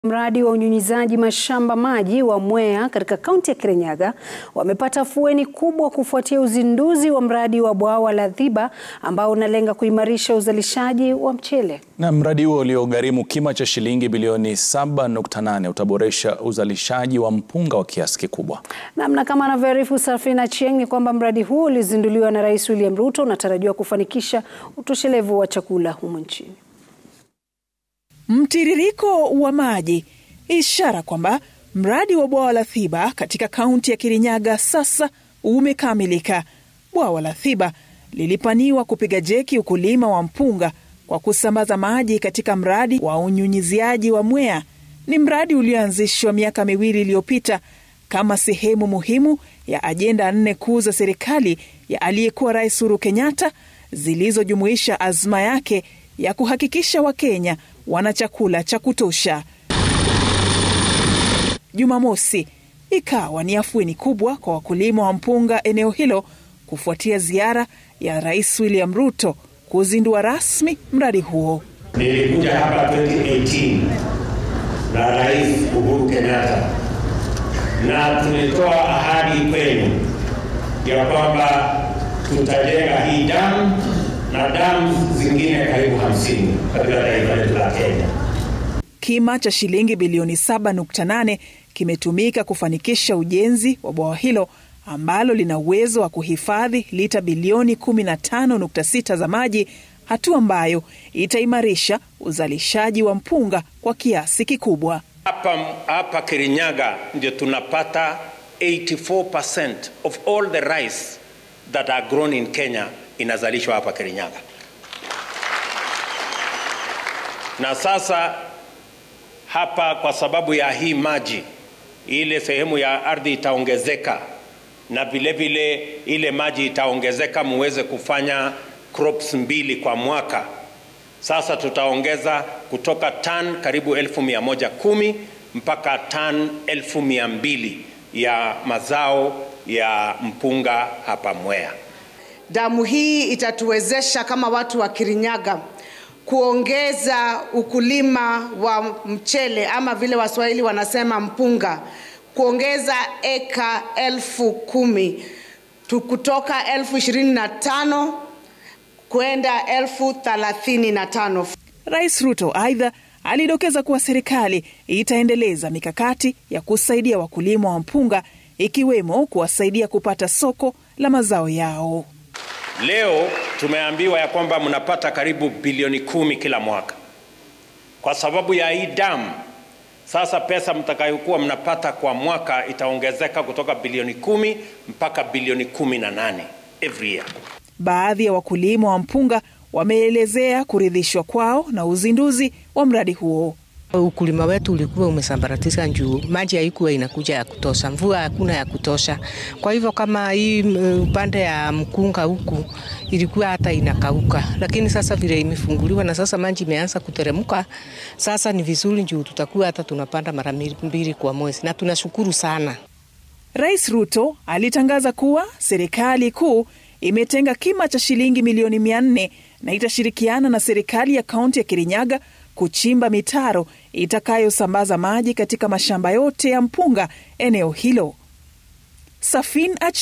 Mradi wa unyunyizaji mashamba maji wa Mwea katika kaunti ya Kirinyaga wamepata afueni kubwa kufuatia uzinduzi wa mradi wa bwawa la Dhiba ambao unalenga kuimarisha uzalishaji wa mchele. Na mradi huo uliogharimu kima cha shilingi bilioni 7.8 utaboresha uzalishaji wa mpunga wa kiasi kikubwa. Namna kama anavyoarifu Safina Chieng ni kwamba mradi huo ulizinduliwa na Rais William Ruto unatarajiwa kufanikisha utoshelevu wa chakula humu nchini. Mtiririko wa maji, ishara kwamba mradi wa bwawa la Thiba katika kaunti ya Kirinyaga sasa umekamilika. Bwawa la Thiba lilipaniwa kupiga jeki ukulima wa mpunga kwa kusambaza maji katika mradi wa unyunyiziaji wa Mwea. Ni mradi ulioanzishwa miaka miwili iliyopita kama sehemu muhimu ya ajenda nne kuu za serikali ya aliyekuwa Rais Uhuru Kenyatta zilizojumuisha azma yake ya kuhakikisha Wakenya wana chakula cha kutosha. Jumamosi ikawa ni afueni kubwa kwa wakulima wa mpunga eneo hilo kufuatia ziara ya Rais William Ruto kuzindua rasmi mradi huo. Nilikuja hapa 2018 na Rais Uhuru Kenyatta na tulitoa ahadi kwenu ya kwamba tutajenga hii damu na damu zingine karibu hamsini katika taifa letu la Kenya. Kima cha shilingi bilioni 7.8 kimetumika kufanikisha ujenzi wa bwawa hilo ambalo lina uwezo wa kuhifadhi lita bilioni 15.6 za maji, hatua ambayo itaimarisha uzalishaji wa mpunga kwa kiasi kikubwa. Hapa, hapa Kirinyaga ndio tunapata 84% of all the rice that are grown in Kenya inazalishwa hapa Kirinyaga. Na sasa hapa kwa sababu ya hii maji, ile sehemu ya ardhi itaongezeka na vile vile ile maji itaongezeka muweze kufanya crops mbili kwa mwaka. Sasa tutaongeza kutoka tan karibu elfu mia moja kumi mpaka tan elfu mia mbili ya mazao ya mpunga hapa Mwea. Damu hii itatuwezesha kama watu wa Kirinyaga kuongeza ukulima wa mchele ama vile Waswahili wanasema mpunga, kuongeza eka elfu kumi kutoka elfu ishirini na tano kwenda elfu thelathini na tano. Rais Ruto aidha alidokeza kuwa serikali itaendeleza mikakati ya kusaidia wakulima wa mpunga ikiwemo kuwasaidia kupata soko la mazao yao. Leo tumeambiwa ya kwamba mnapata karibu bilioni kumi kila mwaka kwa sababu ya hii damu. Sasa pesa mtakayokuwa mnapata kwa mwaka itaongezeka kutoka bilioni kumi mpaka bilioni kumi na nane every year. Baadhi ya wakulima wa mpunga wameelezea kuridhishwa kwao na uzinduzi wa mradi huo. Ukulima wetu ulikuwa umesambaratika juu maji haikuwa inakuja ya kutosha, mvua hakuna ya kutosha. Kwa hivyo kama hii upande ya mkunga huku ilikuwa hata inakauka, lakini sasa vile imefunguliwa na sasa maji imeanza kuteremka, sasa ni vizuri juu tutakuwa hata tunapanda mara mbili kwa mwezi, na tunashukuru sana. Rais Ruto alitangaza kuwa serikali kuu imetenga kima cha shilingi milioni mia nne na itashirikiana na serikali ya kaunti ya Kirinyaga kuchimba mitaro itakayosambaza maji katika mashamba yote ya mpunga eneo hilo. Safin